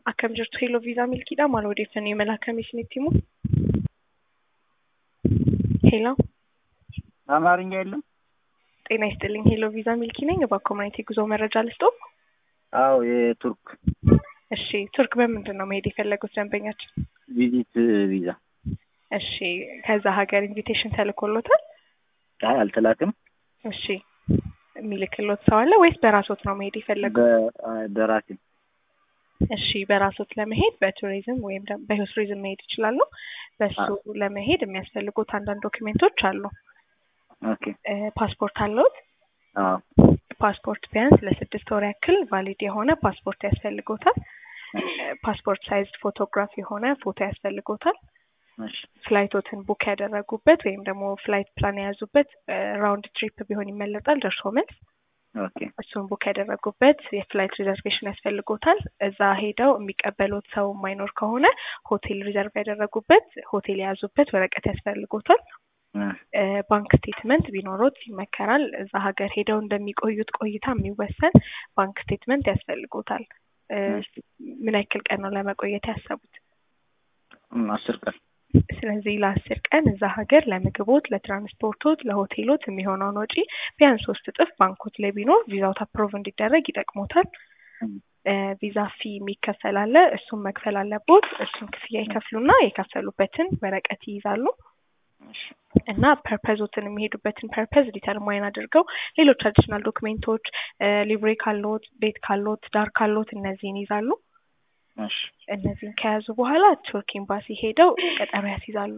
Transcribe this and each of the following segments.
Akkam jirtu Hello Viisaa Milkiidha. Maal odeeffannoo imala akkamii isinitti himu? ሄሎ አማርኛ የለም? ጤና ይስጥልኝ። ሄሎ ቪዛ ሚልኪ ነኝ። በኮሚኒቲ ጉዞ መረጃ ልስጦ? አዎ የቱርክ እሺ፣ ቱርክ በምንድን ነው መሄድ የፈለጉት ደንበኛችን? ቪዚት ቪዛ። እሺ፣ ከዛ ሀገር ኢንቪቴሽን ተልኮሎታል? አይ አልተላክም። እሺ፣ የሚልክሎት ሰው አለ ወይስ በራሶት ነው መሄድ የፈለጉት? በ- በራሴ እሺ በራሶት ለመሄድ በቱሪዝም ወይም ደግሞ በህይወት ቱሪዝም መሄድ ይችላሉ። በሱ ለመሄድ የሚያስፈልጉት አንዳንድ ዶክሜንቶች አሉ። ኦኬ። እ፣ ፓስፖርት አለዎት? አዎ ፓስፖርት ቢያንስ ለስድስት ወር ያክል ቫሊድ የሆነ ፓስፖርት ያስፈልጎታል። እ፣ ፓስፖርት ሳይዝ ፎቶግራፍ የሆነ ፎቶ ያስፈልጎታል። እሺ ፍላይቶትን ቡክ ያደረጉበት ወይም ደግሞ ፍላይት ፕላን የያዙበት ራውንድ ትሪፕ ቢሆን ይመለጣል፣ ደርሶ መልስ ኦኬ እሱን ቡክ ያደረጉበት የፍላይት ሪዘርቬሽን ያስፈልጎታል። እዛ ሄደው የሚቀበሉት ሰው የማይኖር ከሆነ ሆቴል ሪዘርቭ ያደረጉበት ሆቴል የያዙበት ወረቀት ያስፈልጎታል። እ፣ እ፣ ባንክ ስቴትመንት ቢኖሮት ይመከራል። እዛ ሀገር ሄደው እንደሚቆዩት ቆይታ የሚወሰን ባንክ ስቴትመንት ያስፈልጎታል። እ፣ እሺ። ምን ያክል ቀን ነው ለመቆየት ያሰቡት? እም፣ አስር ቀን ስለዚህ ለአስር ቀን እዛ ሀገር ለምግቦት፣ ለትራንስፖርቶት፣ ለሆቴሎት የሚሆነውን ወጪ ቢያንስ ሶስት እጥፍ ባንኮት ላይ ቢኖር ቪዛውት አፕሮቭ እንዲደረግ ይጠቅሞታል። እም፣ እ፣ ቪዛ ፊ የሚከፈል አለ። እሱን መክፈል አለቦት። እሱን ክፍያ ይከፍሉና የከፈሉበትን ወረቀት ይይዛሉ እሺ እና ፐርፐዞትን የሚሄዱበትን ፐርፐዝ ዲተርማይን አድርገው ሌሎች አዲሽናል ዶክሜንቶች ሊብሬ ካሎት፣ ቤት ካሎት፣ ዳር ካሎት እነዚህን ይዛሉ። እሺ እነዚህን ከያዙ በኋላ ቱርክ ኤምባሲ ሄደው ቀጠሮ ያስይዛሉ።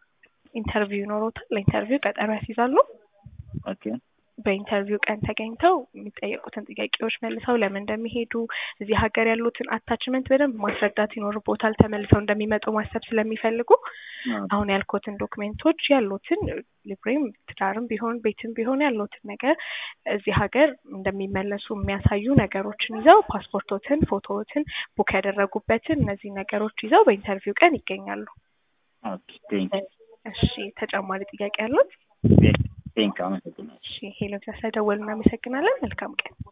ኢንተርቪው ይኖሮታል። ለኢንተርቪው ቀጠሮ ያስይዛሉ። ኦኬ በኢንተርቪው ቀን ተገኝተው የሚጠየቁትን ጥያቄዎች መልሰው ለምን እንደሚሄዱ እዚህ ሀገር ያሉትን አታችመንት በደንብ ማስረዳት ይኖርቦታል። ተመልሰው እንደሚመጡ ማሰብ ስለሚፈልጉ አዎ አሁን ያልኩትን ዶክሜንቶች ያሉትን ሊብሬም ትዳርም ቢሆን ቤትም ቢሆን ያሉትን ነገር እዚህ ሀገር እንደሚመለሱ የሚያሳዩ ነገሮችን ይዘው ፓስፖርቶትን፣ ፎቶዎትን፣ ቡክ ያደረጉበትን እነዚህ ነገሮች ይዘው በኢንተርቪው ቀን ይገኛሉ። ኦኬ ቴንክ እሺ ተጨማሪ ጥያቄ ያሉት? ቴንክ አመሰግናለሁ። እሺ ሄሎ ስለደወሉ እናመሰግናለን። መልካም ቀን።